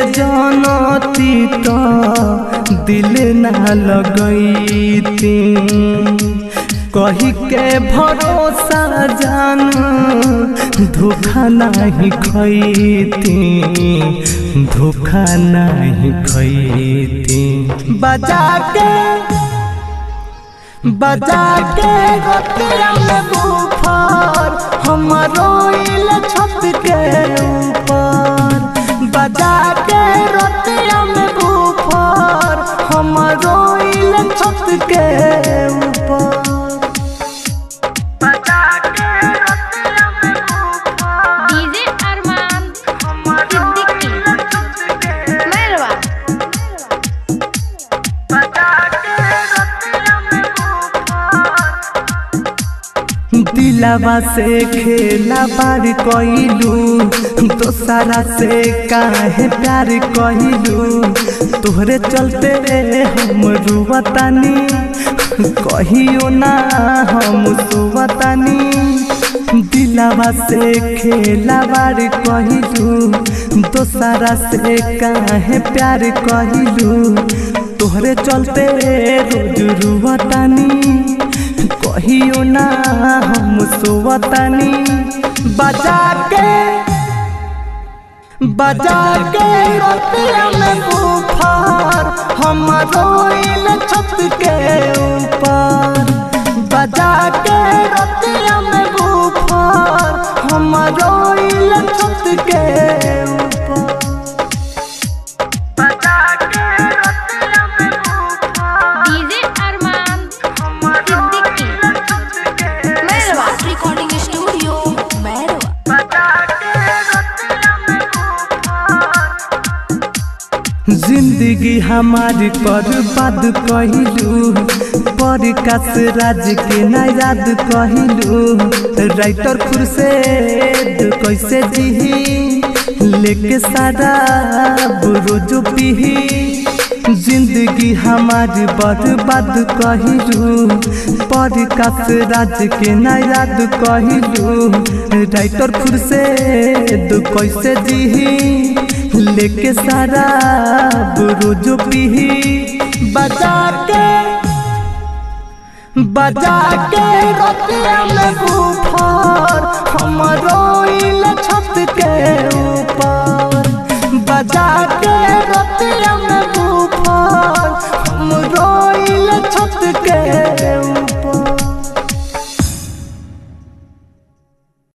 जानती तो दिल ना लगैती कही के भरोसा जान धोखा नहीं खैती धोखा नहीं खैती बजा के बजा के रतिया में बुफार हम रोइल छत के ऊपर बजा के रतिया में बुफार हम रोइल छत के ऊपर बजा के रतिया में बुफार डीजे अरमान हम सिद्दीकी रोइल छत के मैरवा दिलावा से खेला बार कइलू दोसरा से काहे प्यार कइलू तोहरे चलते हम रुवतानी कहियो ना हम सुवतानी दिलावा से खेला बार कइलू दोसरा से काहे प्यार कइलू तोहरे चलते रोज रुवतानी कहियो ना हम सोवतानी बजा के बजा के रतिया में बुफार हम रोइल छत के ऊपर बजा के रतिया में बुफार हम रोइल छत के ऊपर बजा के रतिया में बुफार DJ Arman Siddiqui Mairwa recording studio Mairwa जिंदगी हमारी बर्बाद कहलू पर कस राज के ना याद कहलू राइटर खुरसेद कैसे जीही लेके सारा रोज पीही जिंदगी हमारी बर्बाद कहलू पर कस राज के ना याद कहलू राइटर खुरसेद कैसे जीही लेके सारा रोज पीही बजा के बजा के रतिया में बुफार हम